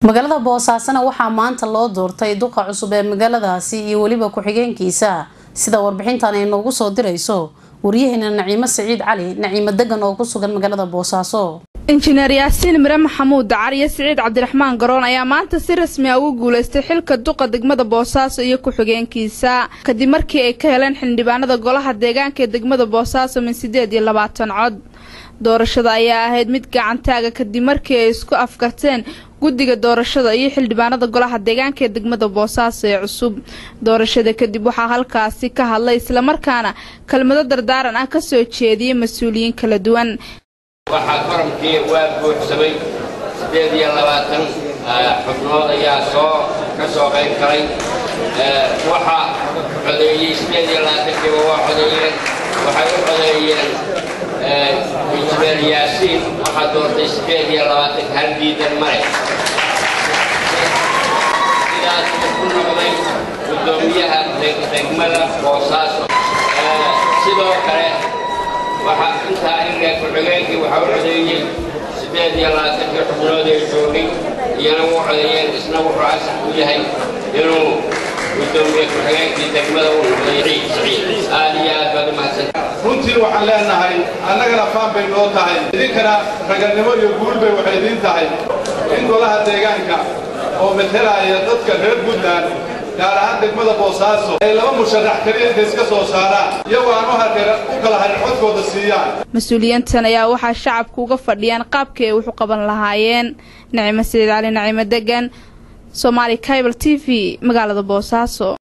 magaalada boosaasana waxaa maanta loo doortay duqa cusub ee magaaladaasi iyo weliba ku-xigeenkiisa sida warbixintan ay noogu soo dirayso waryaheena naciimo siciid cali naciimo degan oo ku sugan magaalada boosaaso injineer yaasiin mire maxamuud dacar iyo siciid cabdiraxmaan garoon ayaa maanta si rasmi ah ugu guulaystay xilka duqa degmada boosaaso iyo ku-xigeenkiisa kadib markii ay ka heleen xildhibaanada golaha deegaanka ee degmada boosaaso min sideed iyo labaatan cod doorashada ayaa ahayd mid gacantaaga kadib markii ay isku afkarteen guddiga doorashada iyo xildhibaanada golaha deegaanka ee degmada boosaaso ee cusub doorashada kadib waxaa halkaasi ka hadlay islamarkaana kelmado dardaaran ah ka soo jeediyey mas-uuliyiin kala duwan waxaa koramkii waa buuxsamay siddeed iyo labaatan xubnood ayaa soo ka soo qayb galay waxaa codeeyey siddeed iyo labaatankiiba waa codeeyeen waxay u codeeyeen injineer yaasiin waxaa doortay siddeed iyo labaatanka hal diidan male sidaas ku noqday guddoomiyaha degmada boosaaso sidoo kale waxaa intaa inlee ku-xigeenkii waxaa u codeeyey siddeed iyo labaatankii xubnood ee joogay iyana u codeeyeen isna wuxuu asax u yahay inuu gudoomiye ku-xigeenkii degmada u noqday ciid siciid aad iyo aad baad u mahadsan runtii waxaan leenahay annagana faan bay noo tahay idinkana raganimo iyo guul bay waxay idiin tahay in golaha deegaanka oo metelaya dadka reer puntland gaar ahaan degmada boosaaso ay laba musharax keliya inta iska soo saaraan iyagoo aan u hareer u kala harin codkooda siiyaan mas-uuliyiintan ayaa waxaa shacabku uga fadhiyaan qaabkii ay wax u qaban lahaayeen nacimo siciid cali nacimo degan soomaali cable t v magaalada boosaaso